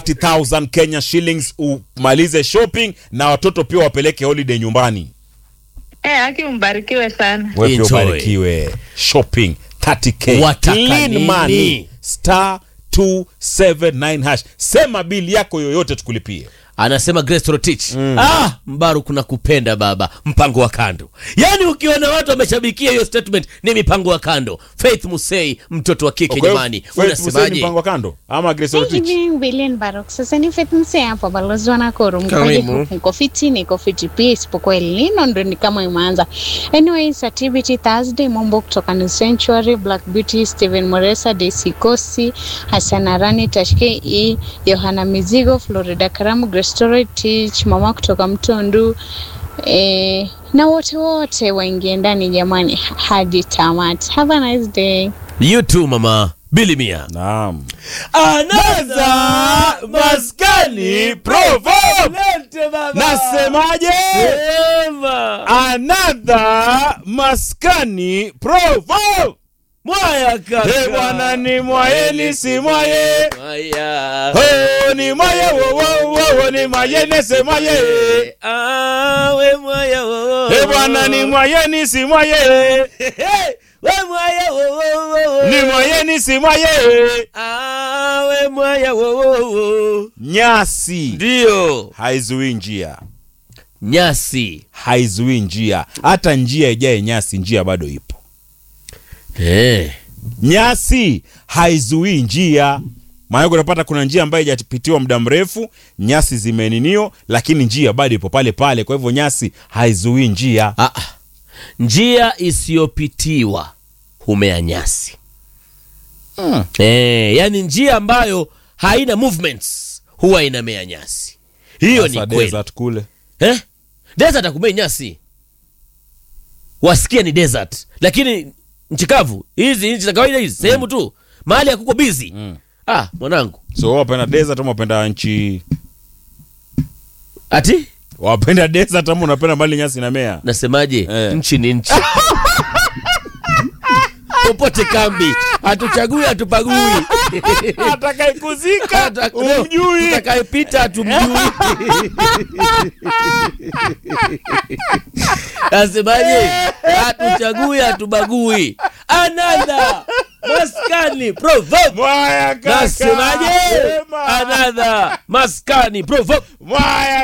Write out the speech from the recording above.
30,000 Kenya shillings umalize shopping na watoto pia wapeleke holiday nyumbani. Eh, aki mbarikiwe sana. Wewe pia Enjoy. ubarikiwe. Shopping 30k. Wataka Clean nini? money. Star 279 hash. Sema bili yako yoyote tukulipie. anasema Grace Rotich ah, Mbaru kuna kupenda baba, mpango wa kando. Yaani ukiona watu wameshabikia hiyo statement ni mipango wa kando. Faith Musei, mtoto wa kike Kwa hiyo, jamani, Faith Hussein unasemaje? mpango wa kando ama Grace Rotich? Evening, Billion Barok. Sasa ni Faith Msee hapa balozi wa Nakuru. Karibu. Mkoje? Niko fiti, niko fiti pia isipokuwa El Nino ndo ni kama imeanza. Anyways, activity Thursday mambo kutoka New Sanctuary, Black Beauty, Steven Moresa, Daisy Kosi, Hassan Arani, Tashke E, Yohana Mizigo, Florida Karamu, Grace Story, Teach, mama kutoka Mtondu. Eh, na wote wote waingie ndani jamani hadi tamati. Have a nice day. You too mama. Bili Mia. Naam. Anaza maskani proverb. Lete baba. Nasemaje? Sema. Another maskani proverb. Mwaya kaka. Hey, bwana ni mwaye si mwaye. Mwaya. Oh, ni mwaye wo wo wo wo, ni mwaye ne se mwaye. Ah, we mwaya wo, wo, Hey, bwana ni mwaye ni si mwaye. Hey, we mwaya wo, wo, wo, wo. Ni mwaye ni si mwaye. Ah, we mwaya wo, wo, wo. Nyasi Ndio. haizuii njia, Nyasi. haizuii njia. Hata njia ijaye nyasi, njia bado ipo. Eh. Nyasi haizuii njia. Maana unapata kuna njia ambayo haijapitiwa muda mrefu, nyasi zimeninio, lakini njia bado ipo pale pale. Kwa hivyo nyasi haizuii njia. Ah, ah. njia isiyopitiwa humea nyasi Mm. eh, yani njia ambayo haina movements huwa inamea nyasi hiyo ni Sasa kweli desert kule eh? desert akumei nyasi wasikia ni desert lakini nchi kavu hizi nchi za kawaida hizi sehemu tu mahali hakuko bizi Mm. ah mwanangu so wewe wapenda desert ama wapenda nchi ati wapenda desert ama unapenda mali nyasi inamea nasemaje Eh. nchi ni nchi popote kambi hatuchagui hatupagui atakaikuzika umjui utakayepita hatumjui nasemaje hatuchagui hatubagui anadha maskani proverb mwaya kaka nasemaje Sema. anadha maskani proverb mwaya